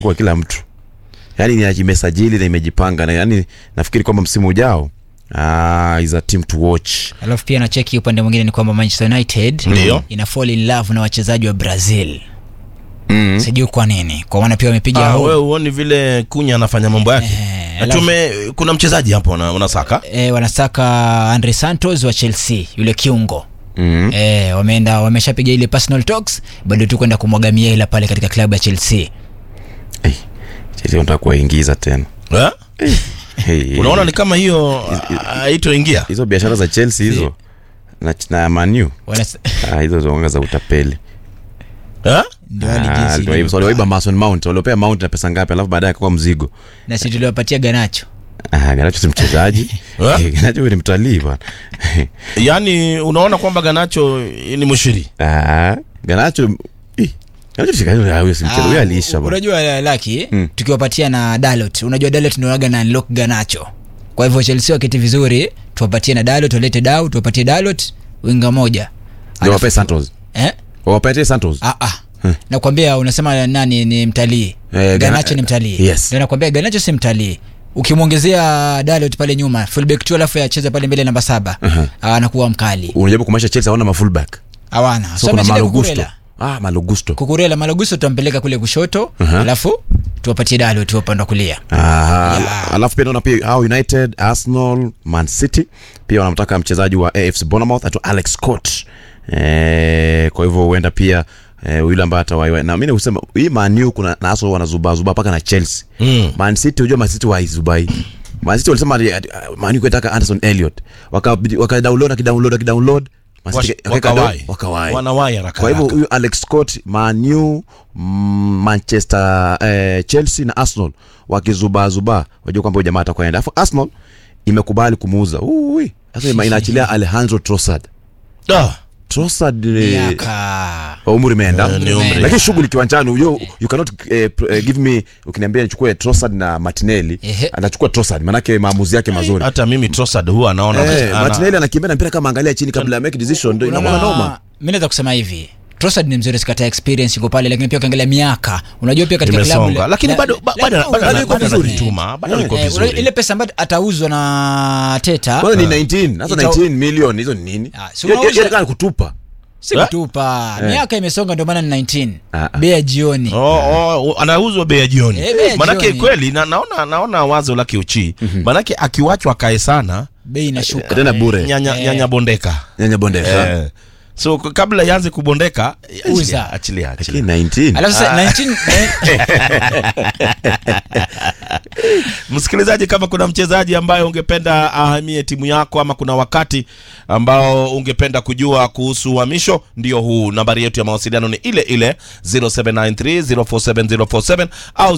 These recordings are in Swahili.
kwa kila mtu yani ni- imesajili na imejipanga na yani nafikiri kwamba msimu ujao ah, is a team to watch alafu pia nacheki upande mwingine ni kwamba manchester united Ndio. ina fall in love na wachezaji wa brazil mm. sijui kwa nini kwa maana pia wamepiga Ah, home. wewe uoni vile kunya anafanya mambo yake Eh, Na alafu- tume kuna mchezaji hapo una- unasaka e, wanasaka andre santos wa chelsea yule kiungo Mm. e, wameenda wameshapiga ile personal talks bado tu kwenda kumwaga miela pale katika klabu ya chelsea Hey, Chelsea wanataka kuwaingiza tena eh? hey, unaona ni kama hiyo haitoingia hizo biashara za chelsea hizo na, na manu Wanas- ah, hizo zonga za utapeli eh? ndio hadi Ah, jinsi waliwaiba- ilivyo. waliwaiba mason mount waliopea mount na pesa ngapi alafu baadaye akakuwa mzigo na si tuliwapatia ganacho Ah, ganacho si mchezaji Eh? Eh, ganacho huyu ni mtalii bwana yaani unaona kwamba ganacho ni mshiri Ah, ganacho ih, ganacho shika- ah, huyo si mchezaji huyo Ah, aliisha bwana unajua laki Mm. tukiwapatia na dalot unajua dalot ndoaga na lock ganacho kwa hivyo chelsea wakiti vizuri tuwapatie na dalot walete dau tuwapatie dalot winga moja ndio wape santos eh? wapatie santos ah, ah. nakwambia unasema nani ni mtalii Eh, ganacho Gana- ni mtalii yes. Ndio nakwambia ganacho si mtalii ukimwongezea dalot pale nyuma fullback tu alafu acheze pale mbele namba saba Aha. uh anakuwa mkali unajaribu kumaanisha chelsea hawana mafullback hawana so so kuna ameshinda malogusto kukurela ah malogusto kukurela malogusto tutampeleka kule kushoto Aha. alafu tuwapatie dalot tu upande wa kulia Aha, Yeah. alafu pia naona pia hao united arsenal man city pia wanamtaka mchezaji wa afc bonamouth aitwa alex scott eh, kwa hivyo huenda pia eh, yule ambaye atawaiwa na mimi husema hii manu kuna na arsenal wanazubazuba mpaka na chelsea Mm. man city unajua man city waizubai man city walisema ati- ati- man U kutaka anderson elliot wakadownload waka wakadownload akidownload akidownload Man City Wash- wakaweka wakawai. down, wakawai Wanawai haraka kwa hivyo haraka. huyu alex scott manu mm, manchester eh, chelsea na arsenal wakizubazuba wajua kwamba huyu jamaa atakwenda alafu arsenal imekubali kumuuza Ui, sasa ima- inaachilia alejandro trossard Ah, trossard ni miaka umri imeenda Eh, ni umri. lakini shughuli kiwanjani you, you cannot eh, pr- eh, give me ukiniambia nichukue trossard na martinelli Ehe. anachukua trossard manake maamuzi yake mazuri hata mimi Trossard huwa anaona Eh, ana- martinelli anakimbia na mpira kama angalia chini kabla ya make decision ndio inakuwa noma mi naweza kusema hivi Trossard ni mzuri sikata experience iko pale lakini pia ukiangalia miaka unajua pia katika klabu imesonga lakini na- bado ba- na- bado na- bado na- bado bado- anajituma bado Eh, yuko eh, unajua ile vizuri pesa ambayo atauzwa na teta kwanza ni 19 sasa Ita- 19 million hizo ni nini Ah, si Hiyo- hiyo- unauza- hiyo kama kutupa si Eh? kutupa miaka imesonga ndio maana ni 19 Ah, ah. bei ya jioni Oh, oh, anauzwa bei ya jioni Eh, bei ya manake jioni. kweli na, naona naona wazo la kiuchi manake akiwachwa kae sana bei inashuka tena bure nyanya, Eh. nyanya bondeka nyanya bonde eh. so k- kabla ianze kubondeka Uza. achilia, achilia, achilia. lakini 19 alafu sasa 19 msikilizaji kama kuna mchezaji ambaye ungependa ahamie timu yako ama kuna wakati ambao ungependa kujua kuhusu uhamisho ndio huu nambari yetu ya mawasiliano ni ile ile 0793047047 au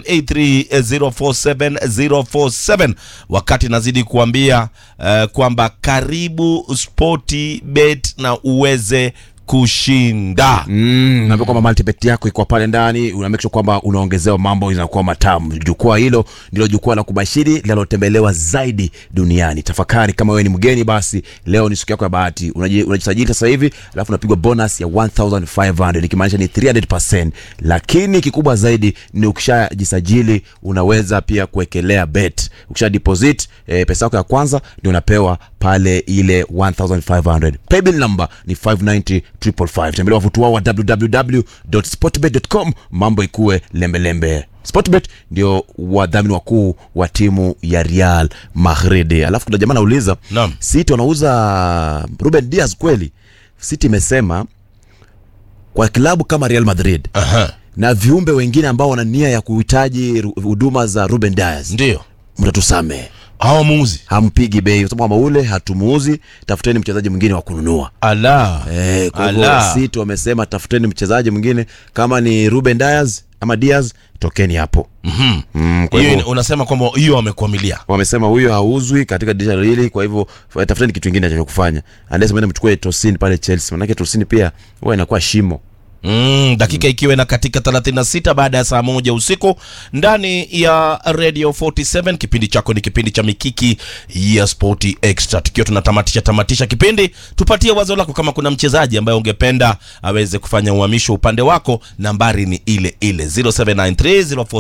0783047047 wakati nazidi kuambia uh, kwamba karibu sporti bet na uweze kushinda Mm, naambia kwamba multibet yako iko pale ndani una make sure kwamba unaongezewa mambo inakuwa matamu jukwaa hilo ndilo jukwaa la kubashiri linalotembelewa zaidi duniani tafakari kama wewe ni mgeni basi leo ni siku yako ya bahati Unaji- unajisajili sasa hivi alafu unapigwa bonus ya 1500 ikimaanisha ni 300 lakini kikubwa zaidi ni ukishajisajili unaweza pia kuwekelea bet ukisha deposit eh, pesa yako ya kwanza ndio unapewa pale ile 1500 paybill number ni 590555 tembelea wavutu wao wa www.sportbet.com mambo ikuwe lembelembe sportbet ndio wadhamini wakuu wa timu ya real madrid alafu kuna jamaa anauliza Naam. city wanauza ruben dias kweli city imesema kwa klabu kama real madrid Aha, na viumbe wengine ambao wana nia ya kuhitaji ru- huduma za ruben dias ndio mtatusamehe hawa muuzi hampigi bei kwa sababu kama ule hatumuuzi tafuteni mchezaji mwingine wa kununua ala Eh, kwa hivyo Ala. City wamesema tafuteni mchezaji mwingine kama ni Ruben Dias ama Diaz tokeni hapo Mhm. mm, kwa hiyo hivyo ina- unasema kwamba hiyo wamekuamilia wamesema huyo hauzwi katika dirisha hili kwa hivyo f- tafuteni kitu kingine cha kufanya unless mwende mchukue Tosin pale Chelsea manake Tosin pia huwa inakuwa shimo Mm, dakika ikiwa na katika 36 baada ya saa moja usiku ndani ya Radio 47. Kipindi chako ni kipindi cha Mikiki ya Sport Extra, tukiwa tunatamatisha tamatisha kipindi. Tupatie wazo lako, kama kuna mchezaji ambaye ungependa aweze kufanya uhamisho upande wako, nambari ni ile ile 0793